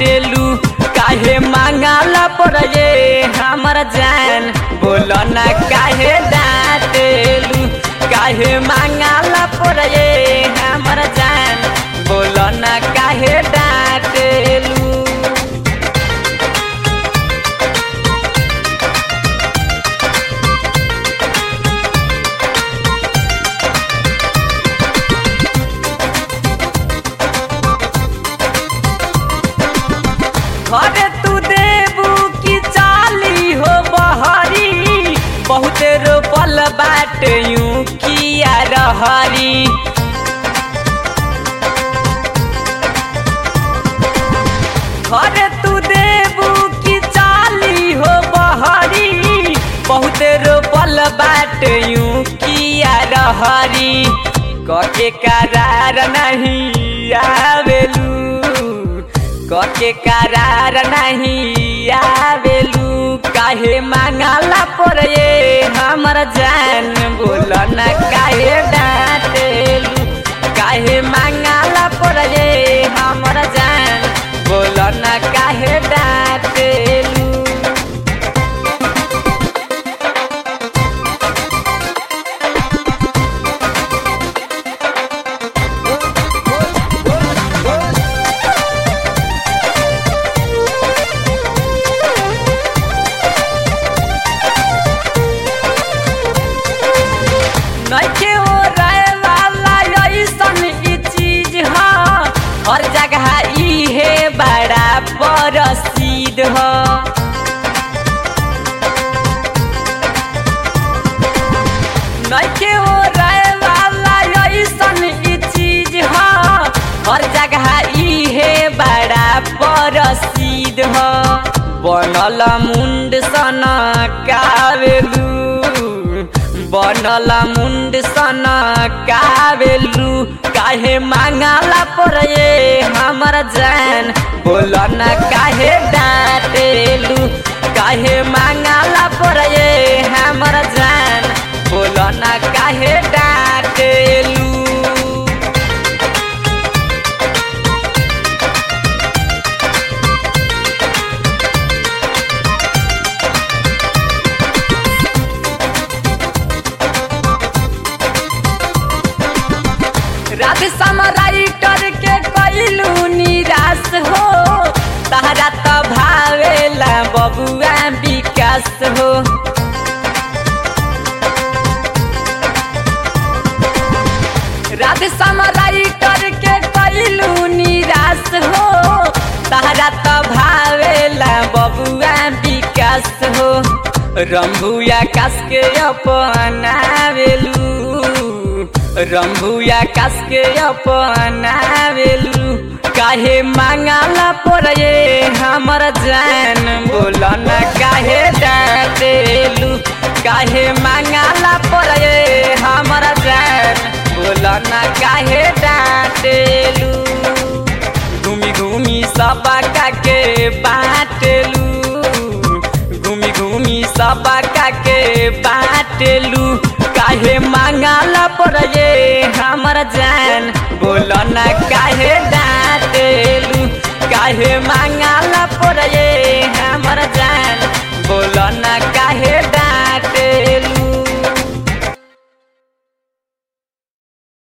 डांटेलू काहे मांगाला पर ये हमर जान बोलो ना काहे डांटेलू काहे मांगाला पर ये हमर जान बोलो ना काहे डांटेलू घरे तू देबू की चाली हो बहरी बहुत रोपल बाट यूं किया रहरी घरे तू देबू की चाली हो बहरी बहुत रोपल बाट यूं किया रहरी कके करार नहीं आवेलू कके करार नहीं आवेलू काहे मांगाला पर ये हमर जान बोल न काहे डांटेलू काहे मांगाला पर ये हमर जान बोल न काहे डांटेलू नइखे हो रहे वाला ऐसन ई चीज ह हर जगह ई है बड़ा प्रसिद्ध ह नइखे हो रहे वाला ऐसन ई चीज ह हर जगह ई है बड़ा प्रसिद्ध ह बनल मुंड सन कावेलू बनल मुंड सन कावेलू काहे मांगाला पर ये हमर जान बोल न काहे डांटेलू काहे मांगाला पर ये हमर जान बोल न काहे डांटेलू राधे राइटर के कैलू निराश हो तहरा त भावेला बबुआ विकास हो राधे राइटर के कैलू निराश हो तहरा त भावेला बबुआ विकास हो रंभुया कास के अपनावेलू रंभुया कास के अपनावेलू काहे मांगाला पर ये हमर जान बोल न काहे डांटेलू काहे मांगाला पर ये हमर जान बोल न काहे डांटेलू घूमी घूमी सबका के बाटेलू घूमी घूमी सबका के बाटेलू काहे मांगाला पर ये हमर जान बोल न काहे डांटेलू काहे मांगाला पर ये हमर जान बोल